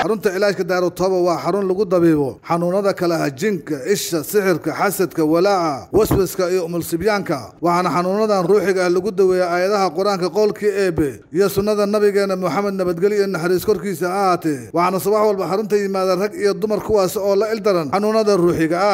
xarunta cilaajka daarutooba waa xarun lagu dabiibo xanuunada kale ah jinka isha sixirka xasadka walaaca waswaska iyo umulsibyaanka waxaana xanuunadan ruuxiga ah lagu daweeya aayadaha qur-aanka qowlkii eebe iyo sunnada nabigeena moxamed nabadgelyo iyo naxariis korkiisa ha ahaatee waxaana subax walba xarunta yimaada rag iyo dumar kuwaas oo la ildaran xanuunada ruuxiga ah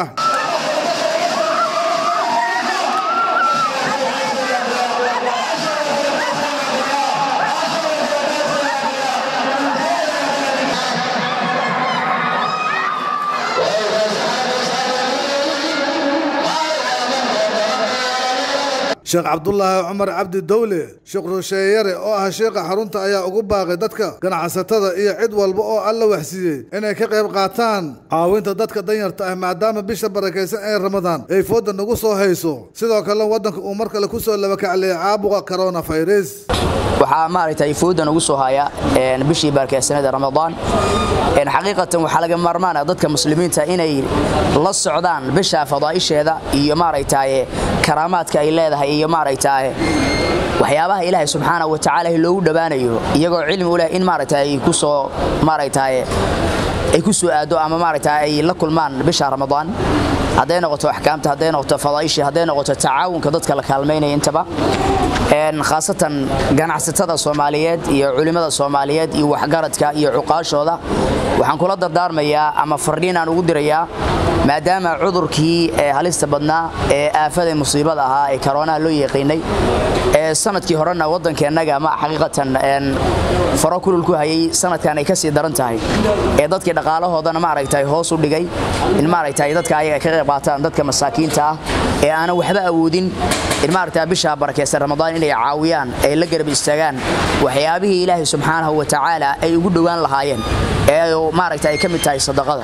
sheekh cabdulaahi cumar cabdi dowle sheekh rusheeyare oo ah sheekha xarunta ayaa ugu baaqay dadka ganacsatada iyo cid walba oo alla waxsiiyey inay ka qayb qaataan caawinta dadka danyarta ah maadaama bisha barakaysan ee ramadaan ay fooda nagu soo hayso sidoo kale waddanka uu mar kale kusoo labakacliyay caabuqa coronavirus waxaa maaragtay foodan ugu soo haya bishii barakaysanada ramadaan xaqiiqatan waxaa laga maarmaana dadka muslimiinta inay la socdaan bisha fadaa'isheeda iyo maaragtay karaamaadka ay leedahay iyo maaragtay waxyaabaha ilaahay subxaanahu wa tacaala loogu dhowaanayo iyagoo cilmi u leh in maaragtay ay ku soo maaragtay ay ku soo aado ama maaragtay ay la kulmaan bisha ramadaan hadday noqoto axkaamta hadday noqoto fadaa'ishii hadday noqoto tacaawunka dadka la kaalmaynaya intaba khaasatan ganacsatada soomaaliyeed iyo culimmada soomaaliyeed iyo waxgaradka iyo cuqaashooda waxaan kula dardaarmayaa ama fardhiin aan ugu dirayaa maadaama cudurkii halista badnaa ee aafada musiibada ahaa ee karoonaha loo yaqiinay ee sanadkii horena waddankeennaga ma xaqiiqatan faro kulul ku hayay sanadkan ay ka sii daran tahay ee dadkii dhaqaalahoodana maaragtay hoos u dhigay in maaragtay dadka ayaga ka qayb qaataan dadka masaakiinta ah ee aanan waxba awoodin in maaragtay bisha barakeysan ramadaan inay caawiyaan ay la garab istaagaan waxyaabihii ilaahay subxaanahu wa tacaala ay ugu dhowaan lahaayeen ee maaragtay ay ka mid tahay sadaqada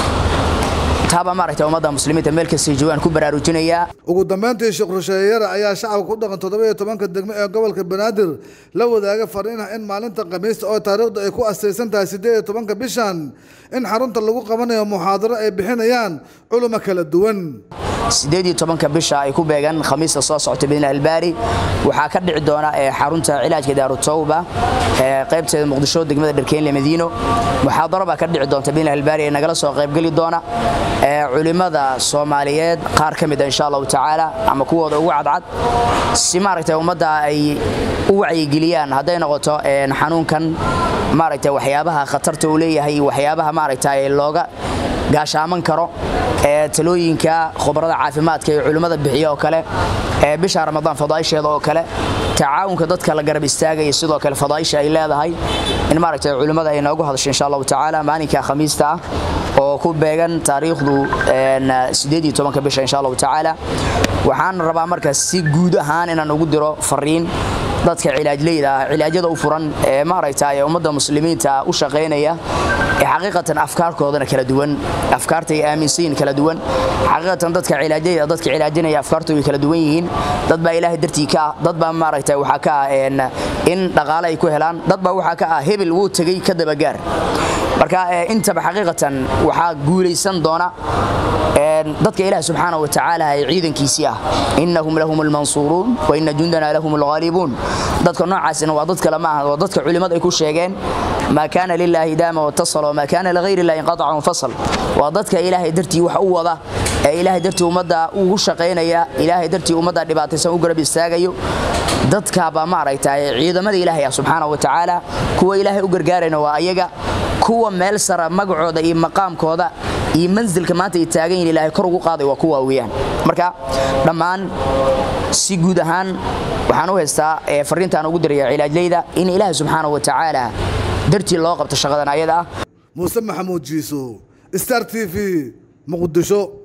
taaba maaragtay ummadda muslimiinta meel kastay joogaan ku baraarujinayaa ugu dambeyntii sheekh rusheeyare ayaa shacabka ku dhaqan toddoba iyo tobanka degmo ee gobolka banaadir la wadaaga fariinah in maalinta khamiista oo taariikhdu ay ku asaysan tahay siddeed iyo tobanka bishan in xarunta lagu qabanayo muxaadaro ay bixinayaan culimo kala duwan sideed iyo tobanka bisha ay ku beegan khamiista soo socota bidna albaari waxaa ka dhici doona xarunta cilaajka daarutowba qaybteeda muqdisho degmada dharkeynle madiino muxaadaro baa ka dhici doonta bidna albaari ee nagala soo qaybgeli doona culimada soomaaliyeed qaar ka mid a insha allahu tacaala ama kuwooda ugu cadcad si maaragtay ummadda ay u wacyigeliyaan hadday noqoto xanuunkan maaragtay waxyaabaha khatarta uu leeyahay waxyaabaha maaragtay looga gaashaaman karo ee talooyinka khubarada caafimaadka ee culimmada bixiya oo kale ee bisha ramadaan fadaa'isheeda oo kale tacaawunka dadka la garab istaagaya sidoo kale fadaa'isha ay leedahay in maaragtay culimmada ay noogu hadasho insha allahu tacaala maalinka khamiista ah oo ku beegan taariikhdu sideed iyo tobanka bisha insha allahu tacaala waxaan rabaa markaas si guud ahaan inaan ugu diro fariin dadka cilaajleyda ah cilaajyada u furan ee maaragtay ummadda muslimiinta u shaqaynaya ee xaqiiqatan afkaarkoodana kala duwan afkaarta ay aaminsan yihiin kala duwan xaqiiqatan dadka cilaajyada dadka cilaajinaya afkaartoodu kala duwan yihiin dad baa ilaahay dartii ka ah dad baa maaragtay waxaa ka ah in dhaqaale ay ku helaan dad baa waxaa ka ah hebel wuu tegey ka dabagaar marka intaba xaqiiqatan waxaa guulaysan doona dadka ilaah subxaanahu wa tacaala ee ciidankiisii ah innahum lahum almansuuruun wa inna jundana lahum alghaalibuun dadka noocaasina waa dad kale ma aha waa dadka culimmada ay ku sheegeen maa kaana lilaahi daama watasala wamaa kaana ligayri illahi inqataca wanfasal waa dadka ilaahay dartii wax u wada ee ilaahay dartii ummadda ugu shaqaynaya ilaahay dartii ummadda dhibaataysan u garab istaagayo dadkaabaa maaragtay ciidamada ilaahay ah subxaanahu wa tacaala kuwa ilaahay u gargaarayna waa ayaga kuwa meel sara magacooda iyo maqaamkooda iyo mansilka maanta ay taagan yihin ilaahay kor ugu qaaday waa kuwa weeyaan marka dhammaan si guud ahaan waxaan u haystaa fariintaan ugu diraya cilaajleyda in ilaahay subxaanahu wa tacaala dartii loo qabto shaqadan ayada ah muuse maxamuud jiiso star t v muqdisho